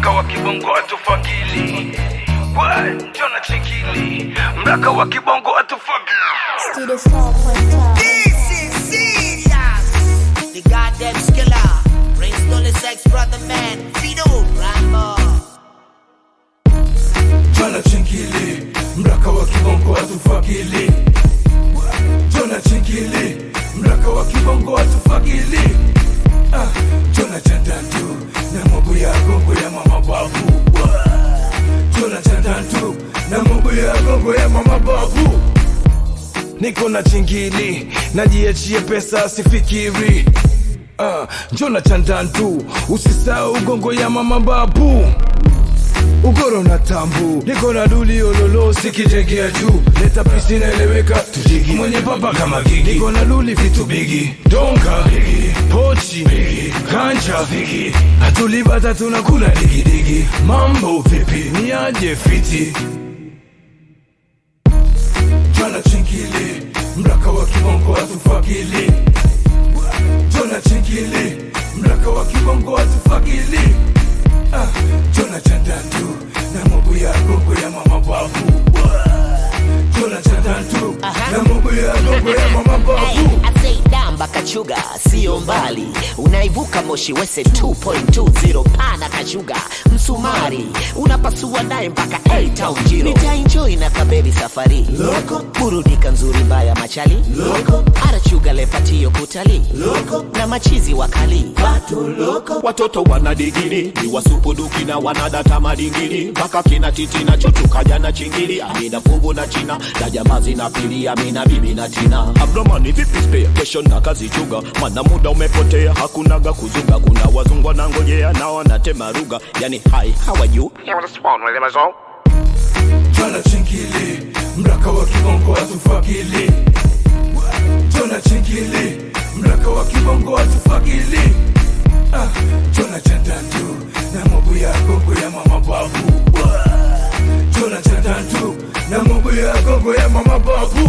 mraka wa kibongo atufagili we njona chekili mraka wa kibongo atufagili Studio 4.5. This is serious. The goddamn skiller. Prince Dolly Sex Brother Man. Fido Rambo. Jona chingili mraka wa kibongo atufagili Jona chingili mraka wa kibongo atufagili ah, Jona chandantu na mambo ya gongo ya mama babu Jona chandantu na mambo ya gongo ya mama babu Niko na chingili najiachie pesa sifikiri ah, Jona chandantu usisahau gongo ya mama babu ugoro na tambu niko na duli ololo sikijengea juu leta pisi naeleweka tujigi mwenye papa kama gigi niko na duli vitu bigi donga bigi pochi bigi kanja bigi hatulibata tunakula digidigi mambo vipi ni aje fiti jana chingili mraka wa kibongo atufagili jona chingili mraka wa kibongo atufagili ah, jona chandantu na mambo ya gongo ya mama babu jona chandantu na mambo ya gongo ya mama babu Damba kachuga sio mbali, unaivuka Moshi Wese 2.20 pana kachuga msumari unapasua naye mpaka A Town Jiro. Nitaenjoy na kaberi safari loko, burudika nzuri mbaya machali loko, arachuga lepatio kutali loko, na machizi wakali watu loko. watoto wana digiri ni wasupuduki na wanadata madingiri mpaka kina titi na chuchukaja na chingili amina fungu na china na jamaa zinapili amina bibi na tina abdomani vipi spare kesho na kazi chuga mana muda umepotea hakunaga kuzuga kuna wazungwa na ngojea na wanatema ruga yani hai hawaju jona chingili mraka wa kibongo atufagili jona chingili mraka wa kibongo atufagili ah, jona chandantu na mambo ya gongo ya mama babu jona chandantu na mambo ya gongo ya mama babu